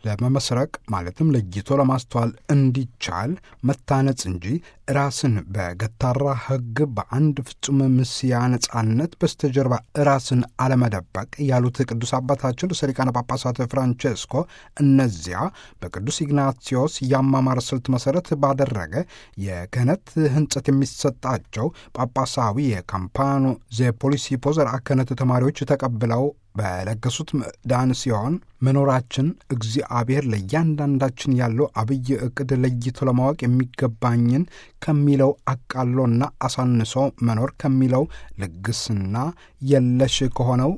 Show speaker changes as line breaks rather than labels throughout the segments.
ለመመስረቅ ማለትም ለይቶ ለማስተዋል እንዲቻል መታነጽ እንጂ ራስን በገታራ ሕግ በአንድ ፍጹም ምስያ ነጻነት በስተጀርባ ራስን አለመደበቅ ያሉት ቅዱስ አባታችን ርዕሰ ሊቃነ ጳጳሳት ፍራንቼስኮ እነዚያ በቅዱስ ኢግናቲዮስ የአማማር ስልት መሠረት ባደረገ የክህነት ሕንጸት የሚሰጣቸው ጳጳሳዊ የካምፓኖ ዘፖሊሲፖ ዘርዓ ክህነት ተማሪዎች ተቀብለው በለገሱት ምዕዳን ሲሆን መኖራችን እግዚአብሔር ለእያንዳንዳችን ያለው አብይ ዕቅድ ለይቶ ለማወቅ የሚገባኝን ከሚለው አቃሎና አሳንሶ መኖር ከሚለው ልግስና የለሽ ከሆነው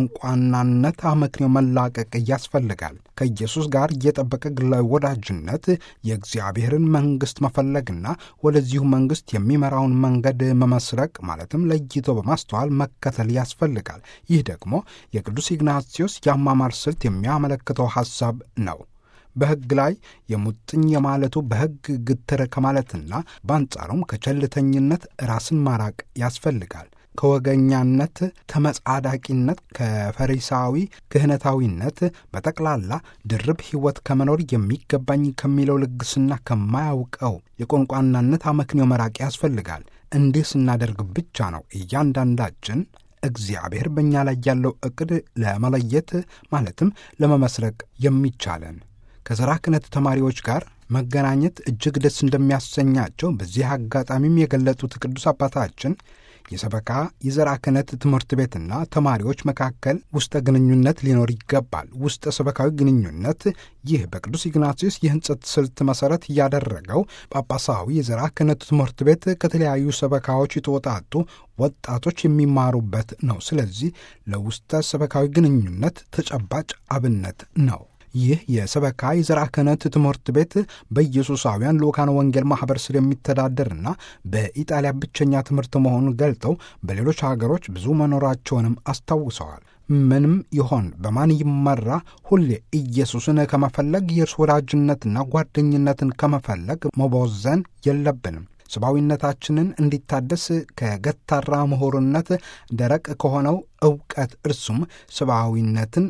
ከቆንቋናነት አመክንዮ መላቀቅ ያስፈልጋል። ከኢየሱስ ጋር የጠበቀ ግላዊ ወዳጅነት የእግዚአብሔርን መንግሥት መፈለግና ወደዚሁ መንግሥት የሚመራውን መንገድ መመስረቅ ማለትም ለይቶ በማስተዋል መከተል ያስፈልጋል። ይህ ደግሞ የቅዱስ ኢግናቲዮስ የአማማር ስልት የሚያመለክተው ሐሳብ ነው። በሕግ ላይ የሙጥኝ የማለቱ በሕግ ግትር ከማለትና በአንጻሩም ከቸልተኝነት ራስን ማራቅ ያስፈልጋል። ከወገኛነት፣ ከመጻዳቂነት፣ ከፈሪሳዊ ክህነታዊነት በጠቅላላ ድርብ ሕይወት ከመኖር የሚገባኝ ከሚለው ልግስና ከማያውቀው የቆንቋናነት አመክንዮ መራቅ ያስፈልጋል። እንዲህ ስናደርግ ብቻ ነው እያንዳንዳችን እግዚአብሔር በእኛ ላይ ያለው ዕቅድ ለመለየት ማለትም ለመመስረቅ የሚቻለን። ከዘራ ክህነት ተማሪዎች ጋር መገናኘት እጅግ ደስ እንደሚያሰኛቸው በዚህ አጋጣሚም የገለጡት ቅዱስ አባታችን የሰበካ የዘራ ክህነት ትምህርት ቤትና ተማሪዎች መካከል ውስጠ ግንኙነት ሊኖር ይገባል። ውስጠ ሰበካዊ ግንኙነት ይህ በቅዱስ ኢግናቲዮስ የሕንጸት ስልት መሠረት ያደረገው ጳጳሳዊ የዘራ ክህነት ትምህርት ቤት ከተለያዩ ሰበካዎች የተወጣጡ ወጣቶች የሚማሩበት ነው። ስለዚህ ለውስጠ ሰበካዊ ግንኙነት ተጨባጭ አብነት ነው። ይህ የሰበካ የዘራ ክህነት ትምህርት ቤት በኢየሱሳውያን ልኡካን ወንጌል ማኅበር ስር የሚተዳደርና በኢጣሊያ ብቸኛ ትምህርት መሆኑን ገልጠው በሌሎች ሀገሮች ብዙ መኖራቸውንም አስታውሰዋል። ምንም ይሆን በማን ይመራ ሁሌ ኢየሱስን ከመፈለግ የእርስ ወዳጅነትና ጓደኝነትን ከመፈለግ መቦዘን የለብንም። ሰብአዊነታችንን እንዲታደስ ከገታራ ምሁርነት ደረቅ ከሆነው ዕውቀት እርሱም ሰብአዊነትን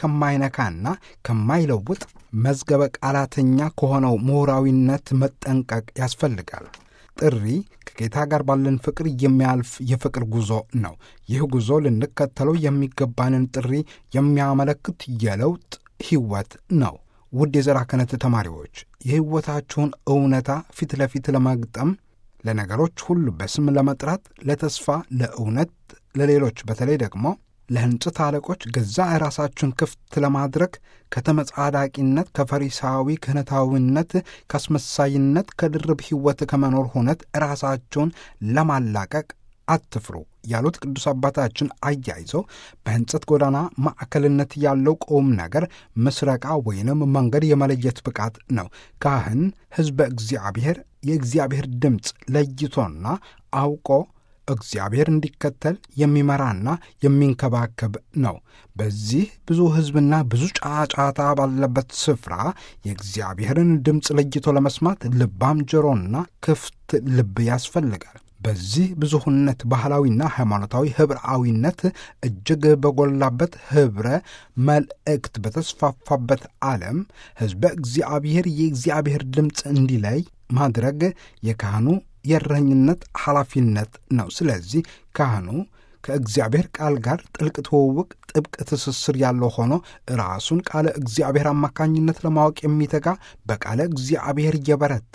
ከማይነካና ከማይለውጥ መዝገበ ቃላተኛ ከሆነው ምሁራዊነት መጠንቀቅ ያስፈልጋል። ጥሪ ከጌታ ጋር ባለን ፍቅር የሚያልፍ የፍቅር ጉዞ ነው። ይህ ጉዞ ልንከተለው የሚገባንን ጥሪ የሚያመለክት የለውጥ ሕይወት ነው። ውድ የዘራ ክህነት ተማሪዎች የሕይወታችሁን እውነታ ፊት ለፊት ለመግጠም ለነገሮች ሁሉ በስም ለመጥራት፣ ለተስፋ፣ ለእውነት፣ ለሌሎች በተለይ ደግሞ ለሕንጽት አለቆች ገዛ ራሳችሁን ክፍት ለማድረግ ከተመጻዳቂነት፣ ከፈሪሳዊ ክህነታዊነት፣ ከአስመሳይነት፣ ከድርብ ሕይወት ከመኖር ሁነት ራሳችሁን ለማላቀቅ አትፍሩ ያሉት ቅዱስ አባታችን አያይዘው በሕንጸት ጎዳና ማዕከልነት ያለው ቁም ነገር ምስረቃ ወይንም መንገድ የመለየት ብቃት ነው። ካህን ሕዝበ እግዚአብሔር የእግዚአብሔር ድምፅ ለይቶና አውቆ እግዚአብሔር እንዲከተል የሚመራና የሚንከባከብ ነው። በዚህ ብዙ ሕዝብና ብዙ ጫጫታ ባለበት ስፍራ የእግዚአብሔርን ድምፅ ለይቶ ለመስማት ልባም ጆሮና ክፍት ልብ ያስፈልጋል። በዚህ ብዙሁነት ባህላዊና ሃይማኖታዊ ኅብርአዊነት እጅግ በጎላበት ኅብረ መልእክት በተስፋፋበት ዓለም ሕዝበ እግዚአብሔር የእግዚአብሔር ድምፅ እንዲለይ ማድረግ የካህኑ የእረኝነት ኃላፊነት ነው። ስለዚህ ካህኑ ከእግዚአብሔር ቃል ጋር ጥልቅ ትውውቅ፣ ጥብቅ ትስስር ያለው ሆኖ ራሱን ቃለ እግዚአብሔር አማካኝነት ለማወቅ የሚተጋ በቃለ እግዚአብሔር እየበረታ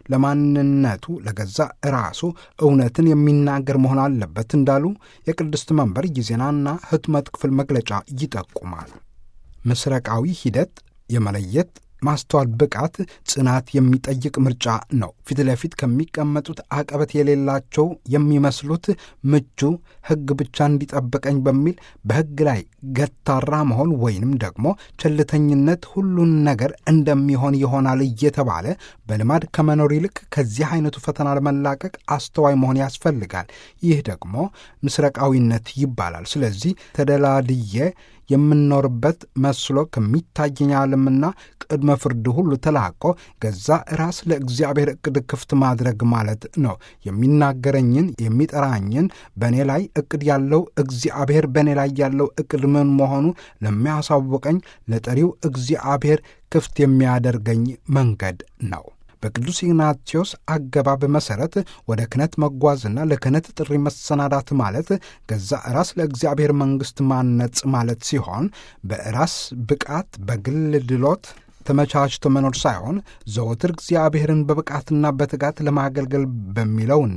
ለማንነቱ ለገዛ ራሱ እውነትን የሚናገር መሆን አለበት እንዳሉ የቅድስት መንበር የዜናና ሕትመት ክፍል መግለጫ ይጠቁማል። ምስረቃዊ ሂደት የመለየት ማስተዋል ብቃት ጽናት የሚጠይቅ ምርጫ ነው። ፊት ለፊት ከሚቀመጡት አቀበት የሌላቸው የሚመስሉት ምቹ ሕግ ብቻ እንዲጠብቀኝ በሚል በሕግ ላይ ገታራ መሆን ወይንም ደግሞ ቸልተኝነት ሁሉን ነገር እንደሚሆን ይሆናል እየተባለ በልማድ ከመኖር ይልቅ ከዚህ አይነቱ ፈተና ለመላቀቅ አስተዋይ መሆን ያስፈልጋል። ይህ ደግሞ ምስረቃዊነት ይባላል። ስለዚህ ተደላድዬ የምንኖርበት መስሎ ከሚታየኝ ዓለምና ቅድመ ፍርድ ሁሉ ተላቆ ገዛ ራስ ለእግዚአብሔር ዕቅድ ክፍት ማድረግ ማለት ነው። የሚናገረኝን የሚጠራኝን በእኔ ላይ ዕቅድ ያለው እግዚአብሔር በእኔ ላይ ያለው ዕቅድ ምን መሆኑ ለሚያሳውቀኝ ለጠሪው እግዚአብሔር ክፍት የሚያደርገኝ መንገድ ነው። በቅዱስ ኢግናቲዮስ አገባብ መሠረት ወደ ክህነት መጓዝና ለክህነት ጥሪ መሰናዳት ማለት ገዛ ራስ ለእግዚአብሔር መንግሥት ማነጽ ማለት ሲሆን በራስ ብቃት በግል ድሎት ተመቻችቶ መኖር ሳይሆን ዘወትር እግዚአብሔርን በብቃትና በትጋት ለማገልገል በሚለውና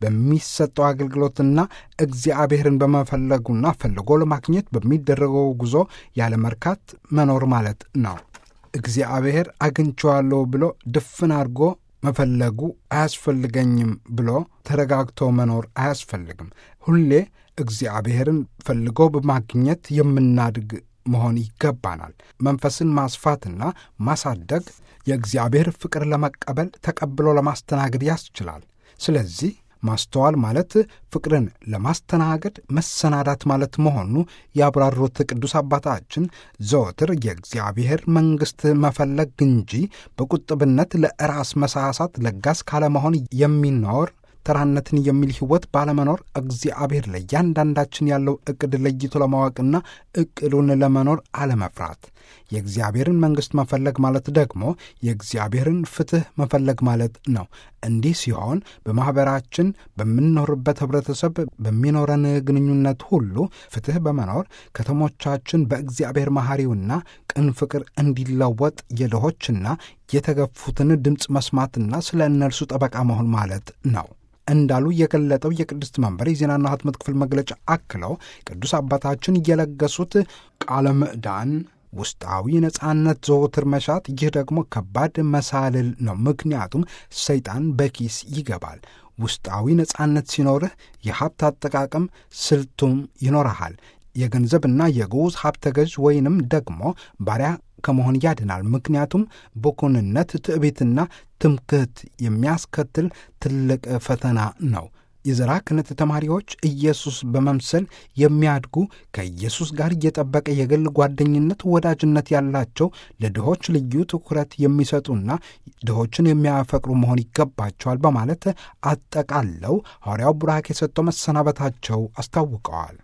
በሚሰጠው አገልግሎትና እግዚአብሔርን በመፈለጉና ፈልጎ ለማግኘት በሚደረገው ጉዞ ያለ መርካት መኖር ማለት ነው። እግዚአብሔር አግኝቼዋለሁ ብሎ ድፍን አድርጎ መፈለጉ አያስፈልገኝም ብሎ ተረጋግቶ መኖር አያስፈልግም። ሁሌ እግዚአብሔርን ፈልጎ በማግኘት የምናድግ መሆን ይገባናል። መንፈስን ማስፋትና ማሳደግ የእግዚአብሔር ፍቅር ለመቀበል ተቀብሎ ለማስተናገድ ያስችላል። ስለዚህ ማስተዋል ማለት ፍቅርን ለማስተናገድ መሰናዳት ማለት መሆኑ ያብራሩት ቅዱስ አባታችን ዘወትር የእግዚአብሔር መንግሥት መፈለግ እንጂ በቁጥብነት ለራስ መሳሳት ለጋስ ካለመሆን የሚኖር ተራነትን የሚል ሕይወት ባለመኖር እግዚአብሔር ለእያንዳንዳችን ያለው ዕቅድ ለይቶ ለማወቅና ዕቅዱን ለመኖር አለመፍራት። የእግዚአብሔርን መንግሥት መፈለግ ማለት ደግሞ የእግዚአብሔርን ፍትሕ መፈለግ ማለት ነው። እንዲህ ሲሆን በማኅበራችን በምንኖርበት ኅብረተሰብ በሚኖረን ግንኙነት ሁሉ ፍትሕ በመኖር ከተሞቻችን በእግዚአብሔር መሐሪውና ቅን ፍቅር እንዲለወጥ የድሆችና የተገፉትን ድምፅ መስማትና ስለ እነርሱ ጠበቃ መሆን ማለት ነው እንዳሉ የገለጠው የቅድስት መንበር የዜናና ሕትመት ክፍል መግለጫ አክለው ቅዱስ አባታችን እየለገሱት ቃለ ምዕዳን ውስጣዊ ነጻነት ዘወትር መሻት፣ ይህ ደግሞ ከባድ መሳልል ነው። ምክንያቱም ሰይጣን በኪስ ይገባል። ውስጣዊ ነጻነት ሲኖርህ የሀብት አጠቃቀም ስልቱም ይኖረሃል። የገንዘብና የግዑዝ ሀብተ ገዥ ወይንም ደግሞ ባሪያ ከመሆን ያድናል። ምክንያቱም ብኩንነት፣ ትዕቢትና ትምክህት የሚያስከትል ትልቅ ፈተና ነው። የዘራ ክህነት ተማሪዎች ኢየሱስ በመምሰል የሚያድጉ ከኢየሱስ ጋር የጠበቀ የግል ጓደኝነት፣ ወዳጅነት ያላቸው ለድሆች ልዩ ትኩረት የሚሰጡና ድሆችን የሚያፈቅሩ መሆን ይገባቸዋል በማለት አጠቃለው ሐዋርያው ቡራክ የሰጠው መሰናበታቸው አስታውቀዋል።